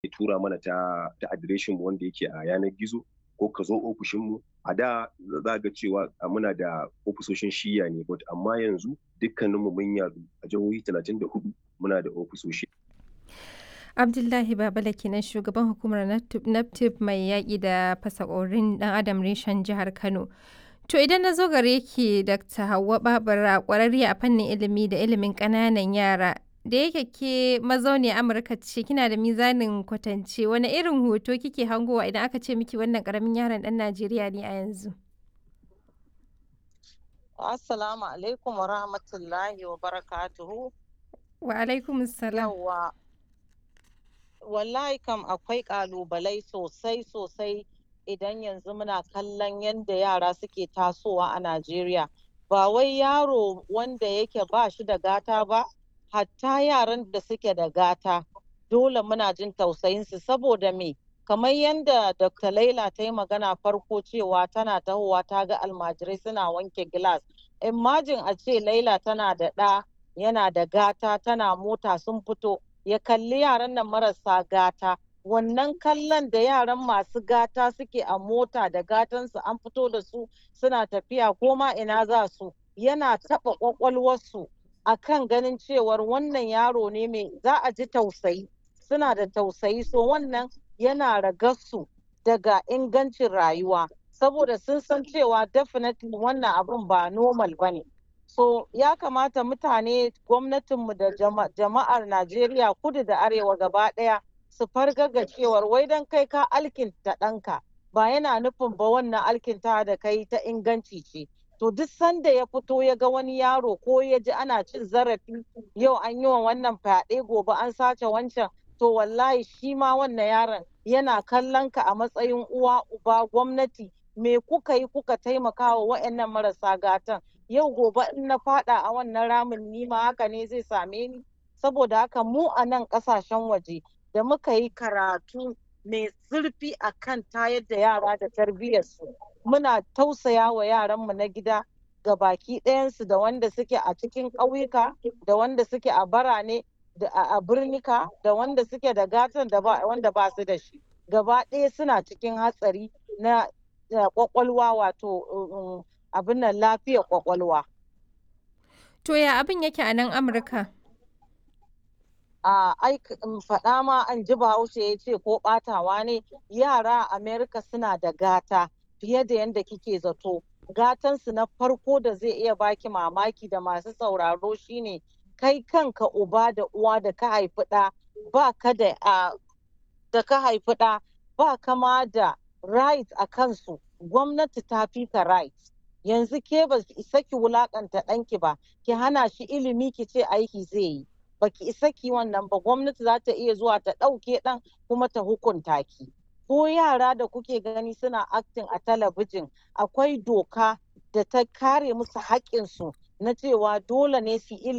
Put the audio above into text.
tura mana ta ta adireshin mu wanda yake a yanar gizo ko ka zo ofishin mu a da za ga cewa muna da ofisoshin shiya ne but amma yanzu dukkaninmu mun yadu a jihohi 34 muna da ofisoshi Abdullahi Babala kenan shugaban hukumar NAPTIP mai yaƙi da fasakorin ɗan adam reshen jihar Kano. To idan na zo gare ki Dr. Hauwa Babura ƙwararriya a fannin ilimi da ilimin ƙananan yara da yake ke mazauni Amurka ce kina da mizanin kwatance wani irin hoto kike hangowa idan aka ce miki wannan ƙaramin yaron ɗan Najeriya ne a yanzu? Assalamu alaikum wa rahmatullahi wa barakatuhu. Wa alaikum salam. Yawwa. Wallahi kam akwai ƙalubalai sosai sosai idan yanzu muna kallon yadda yara suke tasowa a Najeriya. Ba wai yaro wanda yake ba shi da gata ba, hatta yaran da suke da gata. Dole muna jin tausayinsu saboda me? Kamar yadda Dr. Laila ta yi magana farko cewa tana tahowa ta ga almajirai suna wanke gilas. Imajin a ce Laila tana da ɗa yana da gata tana mota sun fito ya kalli yaran nan marasa gata wannan kallon da yaran masu gata suke a mota da gatansu an fito da su suna tafiya ko ma ina za su yana taɓa ƙwaƙwalwarsu a kan ganin cewar wannan yaro ne mai za a ji tausayi suna da tausayi so wannan yana ragarsu daga ingancin rayuwa saboda sun san cewa definitely wannan abun ba normal ba ne so ya kamata mutane gwamnatinmu da jama'ar najeriya kudu da arewa gaba ɗaya su fargaga cewar wai don kai ka alkinta ɗanka ba yana nufin ba wannan alkinta da kai ta inganci ce to duk sanda ya fito ya ga wani yaro ko ya ji ana cin zarafi yau an yi wa wannan fyaɗe gobe an sace wancan to wallahi shi ma wannan yaron yana kallon ka a matsayin uwa uba gwamnati me kuka yi kuka taimaka wa wa'annan marasa gatan yau gobe in na fada a wannan ramin nima haka ne zai same ni saboda haka mu a nan kasashen waje da muka yi karatu mai zurfi a kan tayar da yara da tarbiyyarsu muna tausaya wa yaranmu na gida ga baki ɗayansu da wanda suke a cikin ƙauyuka da wanda suke a barane da a birnika da wanda suke da gatan da wanda ba su da shi gaba ɗaya suna cikin hatsari na kwakwalwa wato abin nan lafiyar kwakwalwa. To ya abin yake a nan Amurka? A faɗa ma an ji bahaushe ya ce ko ɓatawa ne yara a Amerika suna da gata fiye da yadda kike zato. Gatansu na farko da zai iya baki mamaki da masu sauraro shine kai kanka uba da uwa da ka haifi ɗa ba ka da da ka haifi ɗa ba kama da right a kansu gwamnati ta fi ka right yanzu ke ba ki isa ki wulakanta ɗanki ba ki hana shi ilimi ki ce aiki zai yi ba ki isa ki wannan ba gwamnati za ta iya zuwa ta ɗauke ɗan kuma ta hukunta ki ko yara da kuke gani suna acting a talabijin akwai doka da ta kare musu haƙƙinsu na cewa dole ne su ilimi